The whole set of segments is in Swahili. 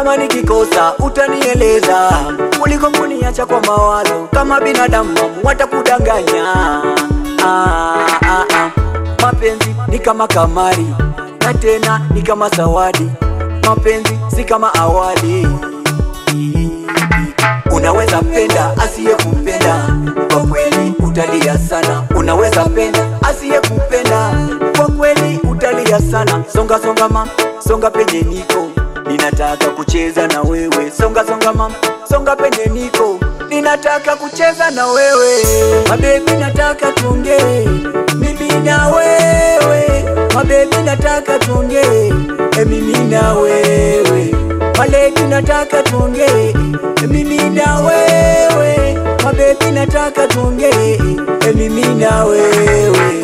kama nikikosa utanieleza, kuliko kuniacha kwa mawazo. Kama binadamu watakudanganya. Ah, ah, ah. Mapenzi ni kama kamari na tena ni kama zawadi. Mapenzi si kama awali. Unaweza penda asiyekupenda, kwa kweli utalia sana. Unaweza penda asiyekupenda, kwa kweli utalia sana. Songa songa mam, songa penye niko, ninataka kucheza na wewe. Songa songa mam, songa penye niko, ninataka kucheza na wewe. Mabebi, nataka tuongee mimi na wewe. Mabebi, nataka tuongee eh, mimi na wewe. Maledi, nataka tuongee eh, mimi na wewe. Mabebi, nataka tuongee eh, mimi na wewe.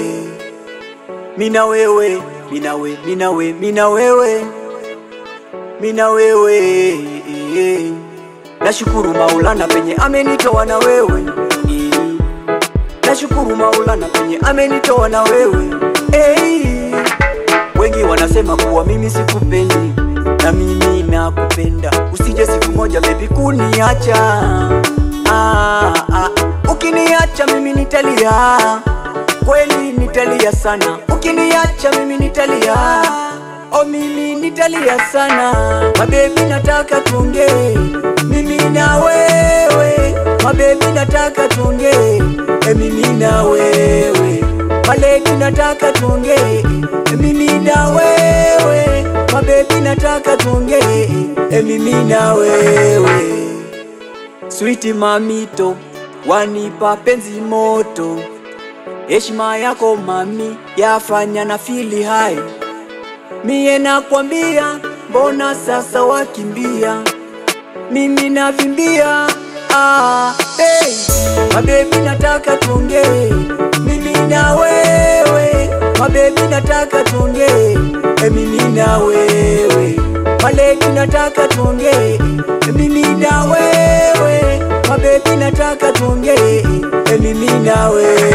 Mina wewe, mina we, mina we, mina wewe, mina wewe. Nashukuru Maulana penye amenitoa na wewe. Nashukuru Maulana penye amenitoa na wewe. Hey. Wengi wanasema kuwa mimi sikupendi na mimi nakupenda, usije siku moja baby kuniacha. Ah, ah. Ukiniacha mimi nitalia, kweli nitalia sana. Ukiniacha mimi nitalia, oh mimi nitalia sana. Mabebi, nataka tuongee mimi na wewe. Mabebi, nataka tuongee eh, mimi na wewe. Maledi, nataka tuongee eh, mimi na wewe. Mabebi, nataka tuongee eh, mimi na wewe. Switi mamito, wanipa penzi moto, heshima yako mami yafanya na fili hai. Mie nakwambia, mbona sasa wakimbia, mimi navimbia. Ah, hey. Mabebi, nataka tuongee mimi na wewe. Mabebi, nataka tuongee eh, mimi na wewe. Maledi, nataka tuongee eh, mimi na wewe. Mabebi, nataka tuongee eh, mimi na wewe.